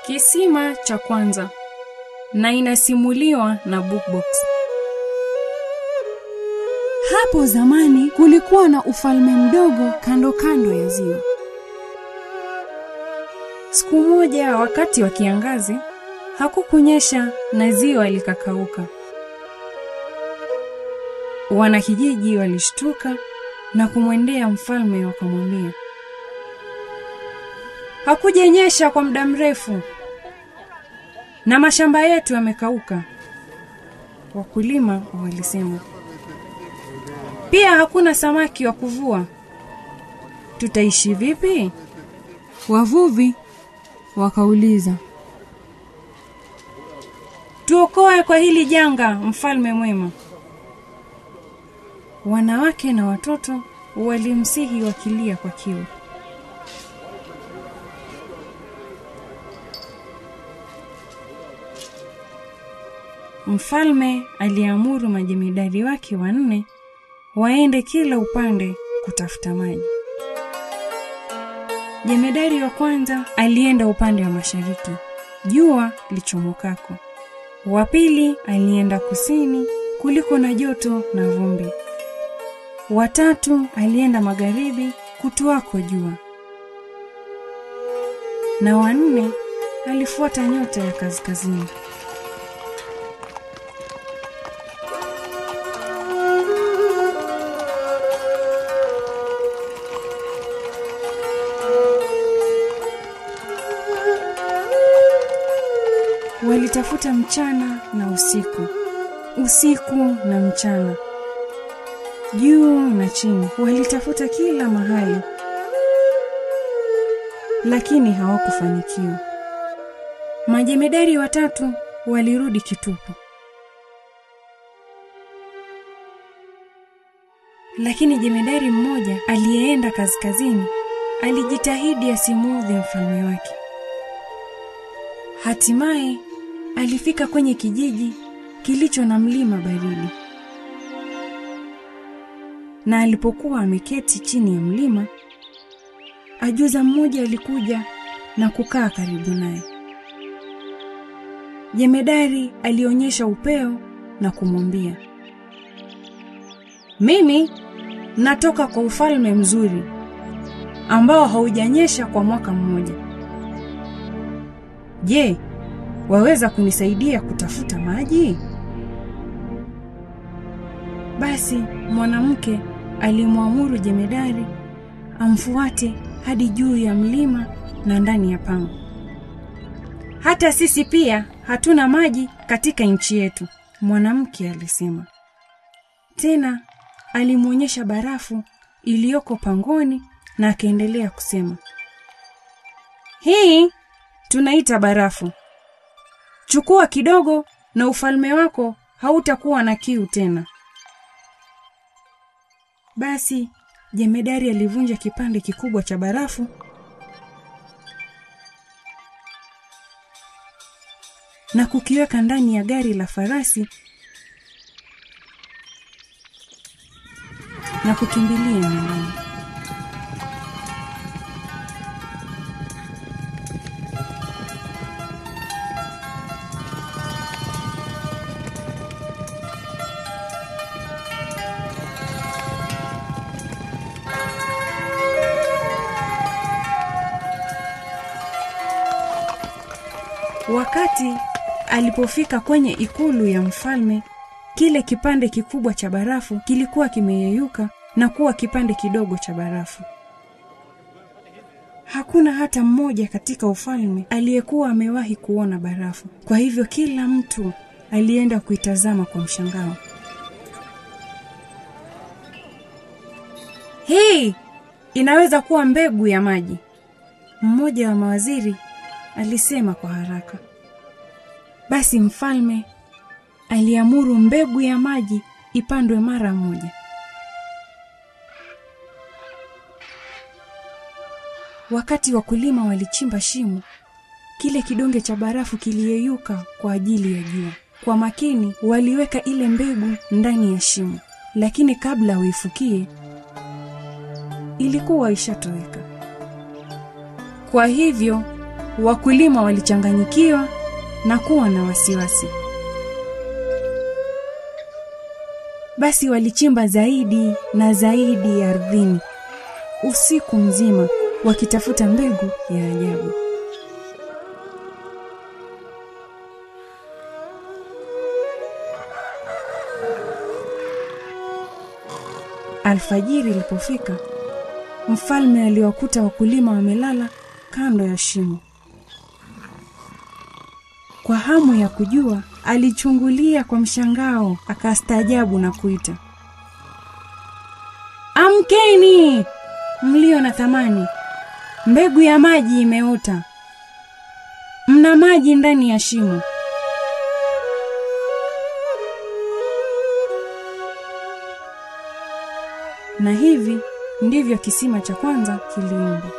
Kisima cha kwanza na inasimuliwa na Bookbox. Hapo zamani kulikuwa na ufalme mdogo kando kando ya ziwa. Siku moja wakati wa kiangazi hakukunyesha na ziwa likakauka. Wanakijiji walishtuka na kumwendea mfalme wakamwambia, hakujanyesha kwa muda mrefu na mashamba yetu yamekauka. Wakulima walisema, pia hakuna samaki wa kuvua, tutaishi vipi? Wavuvi wakauliza, Tuokoe kwa hili janga, mfalme mwema. Wanawake na watoto walimsihi wakilia kwa kiu. Mfalme aliamuru majemedari wake wanne waende kila upande kutafuta maji. Jemedari wa kwanza alienda upande wa mashariki, jua lichomokako. Wa pili alienda kusini kuliko na joto na vumbi. Watatu alienda magharibi kutuako jua, na wanne alifuata nyota ya kaskazini. Walitafuta mchana na usiku, usiku na mchana, juu na chini, walitafuta kila mahali, lakini hawakufanikiwa. Majemedari watatu walirudi kitupu, lakini jemedari mmoja aliyeenda kaskazini alijitahidi asimuudhi mfalme wake. Hatimaye alifika kwenye kijiji kilicho na mlima baridi, na alipokuwa ameketi chini ya mlima, ajuza mmoja alikuja na kukaa karibu naye. Jemedari alionyesha upeo na kumwambia, mimi natoka kwa ufalme mzuri ambao haujanyesha kwa mwaka mmoja. Je, waweza kunisaidia kutafuta maji? Basi mwanamke alimwamuru jemedari amfuate hadi juu ya mlima na ndani ya pango. Hata sisi pia hatuna maji katika nchi yetu, mwanamke alisema. Tena alimwonyesha barafu iliyoko pangoni na akaendelea kusema, hii tunaita barafu. Chukua kidogo na ufalme wako hautakuwa na kiu tena. Basi jemedari alivunja kipande kikubwa cha barafu na kukiweka ndani ya gari la farasi na kukimbilia nyumbani. Wakati alipofika kwenye ikulu ya mfalme, kile kipande kikubwa cha barafu kilikuwa kimeyeyuka na kuwa kipande kidogo cha barafu. Hakuna hata mmoja katika ufalme aliyekuwa amewahi kuona barafu. Kwa hivyo kila mtu alienda kuitazama kwa mshangao. Hii inaweza kuwa mbegu ya maji, mmoja wa mawaziri alisema kwa haraka. Basi mfalme aliamuru mbegu ya maji ipandwe mara moja. Wakati wakulima walichimba shimo, kile kidonge cha barafu kiliyeyuka kwa ajili ya jua. Kwa makini waliweka ile mbegu ndani ya shimo, lakini kabla uifukie ilikuwa ishatoweka. Kwa hivyo wakulima walichanganyikiwa na kuwa na wasiwasi. Basi walichimba zaidi na zaidi ardhini usiku mzima wakitafuta mbegu ya ajabu. Alfajiri ilipofika, mfalme aliwakuta wakulima wamelala kando ya shimo. Kwa hamu ya kujua, alichungulia kwa mshangao, akastaajabu na kuita, amkeni mlio na thamani, mbegu ya maji imeota, mna maji ndani ya shimo. Na hivi ndivyo kisima cha kwanza kiliumbwa.